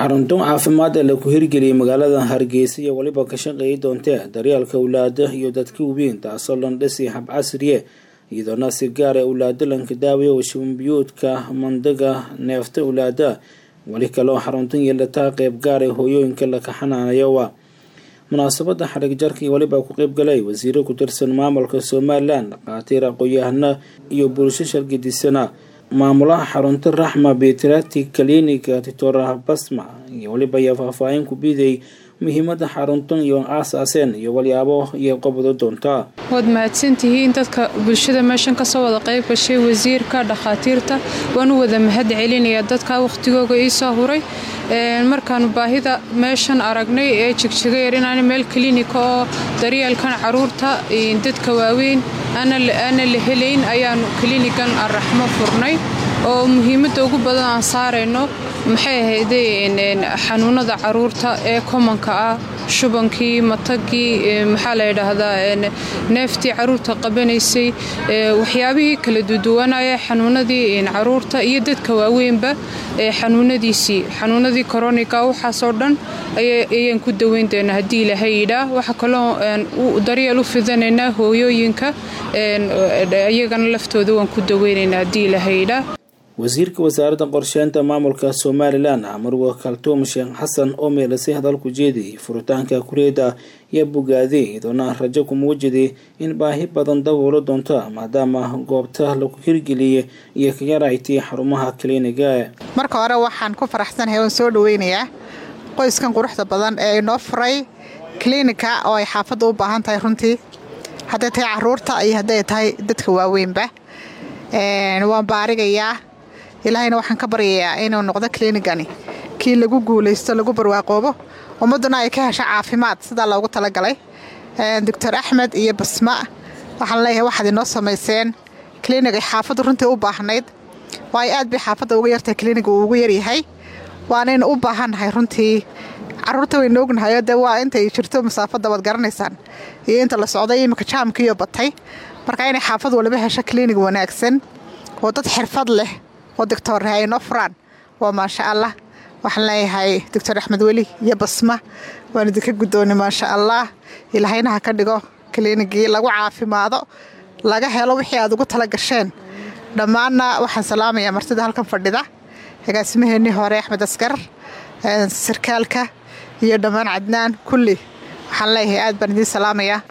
xaruntan caafimaad ee laku hirgeliyay magaalada hargeysa iyo weliba ka shaqeeyi doontee daryeelka awlaada iyo dadka weyn taasoo landhisi hab casriye iyadoona si gaar ee awlaado lanka daawayo shubanbiyuudka mandaga neefta awlaada weli kaloo xaruntan yeelataa qeyb gaar ee hooyooyinka laka xanaanayowa munaasabada xarig jarka weliba ku qeyb galay wasiiro ku tirsan maamulka somalilan dhakhaatiir aqoon-yahana iyo bulsho shargidisana maamulaha xarunta raxma betrati kalinika titora basma iyo weliba ayaa faahfaahin ku biiday muhiimada xaruntan iyo aasaaseen iyo walyaabo iyo qobdo doontaa waad mahadsantihiin dadka bulshada meeshan kasoo wada qayb gashay wasiirka dhakhaatiirta waan u wada mahad celinayaa dadka wakhtigooga iisoo huray markaanu baahida meeshan aragnay ee jigjiga yar inaan meel kalinika oo daryeelkan caruurta dadka waaweyn aana la helayn ayaanu kalinigan araxmo furnay oo muhiimadda ugu badan aan saarayno maxay ahayde xanuunada caruurta ee komanka ah shubankii matagii maxaa la yidhaahdaa neeftii caruurta qabanaysay waxyaabihii kala duduwanaya xanuunadii caruurta iyo dadka waaweynba xanuunadiisii xanuunadii koroniga waxaasoo dhan ayaan ku daweyn doonaa haddii ilaahay yidhaa waxaa kaloo daryeel u fidanaynaa hooyooyinka iyagana laftooda waan ku daweynaynaa haddii ilaahay yidhaa wasiirka wasaaradda qorsheynta maamulka somalilan marwa kaltuum sheekh xasan oo meelasay hadalku jeediyay furitaanka kureeda iyo bogaade iyadoona rajo ku muujiday in baahi badan daboolo doonta maadaama goobta lagu hirgeliyay iyo ka yaraytay xarumaha kaliiniga marka hore waxaan ku faraxsanahay oon soo dhaweynayaa qoyskan quruxda badan ee inoo furay kiliinika oo ay xaafadda u baahan tahay runtii hadday tahay caruurta iyo hadday tahay dadka waaweynba waan baarigayaa ilaahayna waxaan ka baryayaa inuu noqdo kiliinigani kii lagu guulaysto lagu barwaaqoobo ummadduna ay ka hesho caafimaad sidaa loogu talagalay doctor axmed iyo basma waxaan leeyahay waxaad inoo samayseen kiliinig ay xaafaddu runtii u baahnayd waayo aad bay xaafadda uga yartahay kiliiniga uu ugu yaryahay waanaynu u baahannahay runtii caruurta waynu ognahayo dee waa intay jirto masaafadda waad garanaysaan iyo inta la socday iminka jaamkiiyo batay marka inay xaafad waliba hesho kiliinig wanaagsan oo dad xirfad leh oo doctorha ay noo furaan waa maasha allah waxaan leeyahay doctor axmed weli iyo basma waan idinka guddoonay maasha allah ilaahayna ha ka dhigo kiliinigii lagu caafimaado laga helo wixii aad ugu tala gasheen dhammaanna waxaan salaamayaa martida halkan fadhida agaasimaheennii hore axmed askar sarkaalka iyo dhammaan cadnaan kulli waxaan leeyahay aad baan idiin salaamayaa